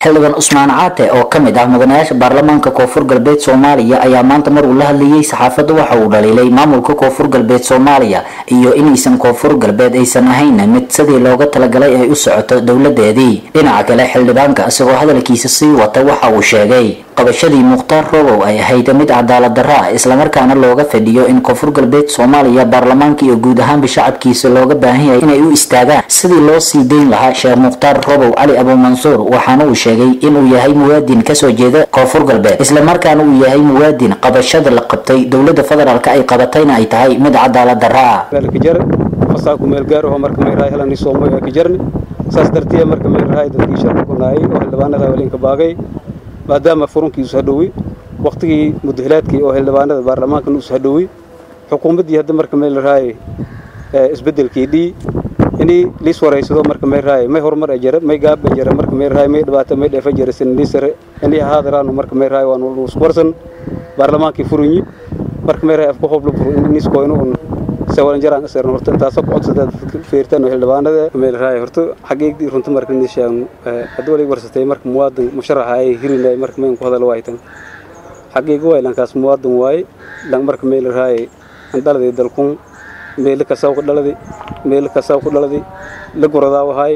xildhibaan cusmaan caate oo ka mid ah mudanayaasha baarlamaanka koonfur galbeed soomaaliya ayaa maanta mar uu la hadlayay saxaafadda waxa uu dhaliilay maamulka koonfur galbeed soomaaliya iyo inaysan koonfur galbeed aysan ahayn mid sidii looga talagalay ay u socoto dowladeedii dhinaca kale xildhibaanka isagoo hadalkiisa sii wata waxa uu sheegay qabashadii mukhtaar robow ay ahayd mid cadaalad darro ah islamarkaana looga fadhiyo in koonfur galbeed soomaaliya baarlamaanka iyo guud ahaanba shacabkiisa looga baahan yahay inay u istaagaan sidii loo sii dayn lahaa sheekh mukhtaar robow cali abuumansuur waxaana uu sheegay inuu yahay muwaadin kasoo jeeda koonfur galbeed islamarkaana uu yahay muwaadin qabashada la qabtay dowlada federaalk ay qabatayna ay tahay mid cadaalad darro ah fasaaku meel gaar aho marka may rahay helani soomo ee ka jarni saas dartiya marka may rahay dadkii sharka ku naayay oo xildhibaanada haweenka baagay maadaama furunkiisu hadhowey waqtigii mudahilaadkii oo xildhibaanada baarlamaankan usu hadhowey xukuumaddii hadda marka may rahay isbedelkii dhii inii liis waraysado marka may rahay may horumar ajara may gaab ajara marka may rahay may dhibaato may dheefa jara sinnisare inii haadaraanu marka may rahay waanu iswarsan baarlamaankii furunyi marka may rahay afku hoblo furu nisko inuu sawalan jaraan asar horta intaasoo ku codsada feertaan xildhibaanada meel raay horta xaqiiqdii runta marka nishaan hadda wali warsatay marka muwaadin musharaxa ay hirinay marka meen ku hadal waaytan xaqiiq waay lankaas muwaadin waay lan marka meel raay an dhaladay dalkun meel ka saw ku dhaladay meel ka saw ku dhaladay la guradaa wahay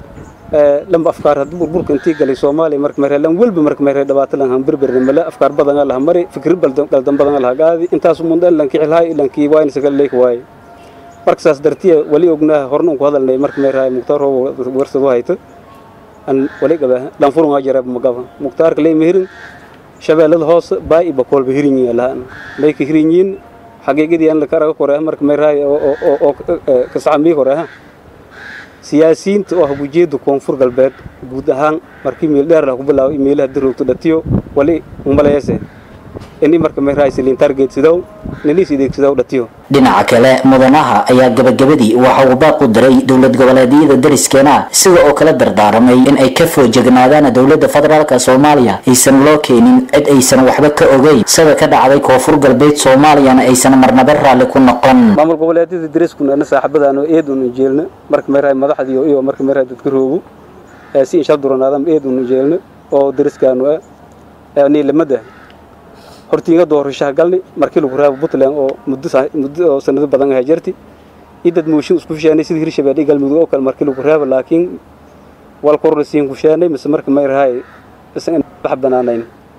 lamba afkaar hadda burburka intii galay soomaaliya marka meere lan welba marka meere dhibaato lan hamberberne male afkaar badan laha mari fikir qaldan badan laha gaadi intaas mundaan lan kicilhay lankii waayna sagal leek waay marka saas dartiya wali ognaha horna un ku hadalnay marka meerahay mukhtaar roobo warsado hayto an wali gaba lan furunga jarab magaba mukhtaarka lay mehirin shabeellada hoose baay iba koolba hirinyi lahaan may ka hirinyiin xaqiiqadii an la karaga koreha marka meerahay oo kasacamii koreha siyaasiyiinta oo ah ujeedda koonfur galbeed guud ahaan markii meel dheer lah ku bilaabo meelaha daroogto dhatiyo wali umaleese ini marka meerahaysilin targetsidow ninis ideegsidow dhatiyo dhinaca kale mudanaha ayaa gabagabadii waxa uu baaq u diray dowlad goboleedyada dariskeena sida oo kala dardaaramay in ay ka foojegnaadaan dowlada federaalk soomaaliya aysan loo keenin cid aysan waxba ka ogeyn sida ka dhacday koonfur galbeed soomaaliyana aysan marnaba raalli ku noqon maamul goboleedyada dariskuna ana saaxiibadaano eed unu jeelna marka meerahay madaxdii iyo marka meerahay dadka roogu si insha duranaadam eed unu jeelna oo dariskaanu ah niilamada hortiinga doorashaha galni markii lagu raabo puntland oo muddo oo sanado badan ahaa jirti iyo dad mooshin isku fisheenay sidii hirshabeelle iyo galmudug oo kale markii lagu raabo laakiin wal korla siin ku sheenay mise marka may rahay isan wax banaanayn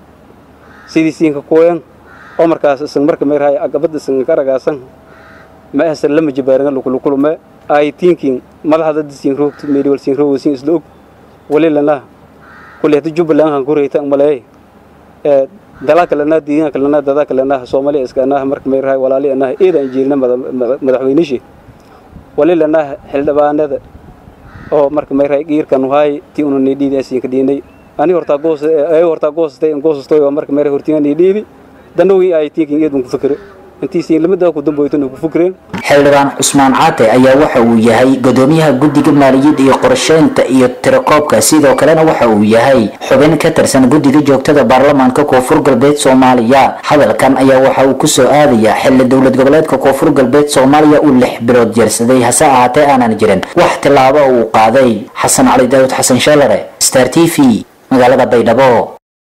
sidii siinka kuwayan oo markaas isan marka may rahay agabada isan ka ragaasan ma ahsan lama jabaaran lagu kulma ay tinkin madaxda dad siin roogto meeli wal siin roogto siin isla og wali lana kulli hada jubbaland han ku reeyta malay ee dalaa kalena diigan kalena dada kalena Soomaaliya iska anaha marka may rahay walaali anaha eedan jeelna madaxweynishi wali lana xildhibaanada oo marka may rahay giirkan wahay tii unu needhiidaasiin ka diinay ani horta goos ay horta goostay goostoy marka may rahay hortiina needhiidi danowii ay tiikin eedun ku fikiro intiisiin lamada ku damboytan ku fikreen xildhibaan cusmaan caate ayaa waxa uu yahay gudoomiyaha guddiga maaliyadda iyo qorsheynta iyo tirakoobka sidoo kalena waxa uu yahay xubin ka tirsan guddiga joogtada baarlamaanka koonfur galbeed soomaaliya hadalkan ayaa waxa uu kusoo aadayaa xilli dowlad goboleedka koonfur galbeed soomaaliya uu lix bilood jeersaday hase ahaatee aanan jirin wax tillaabo uu qaaday xasan cali daawud xasan sheelare star t v magaalada baydhabo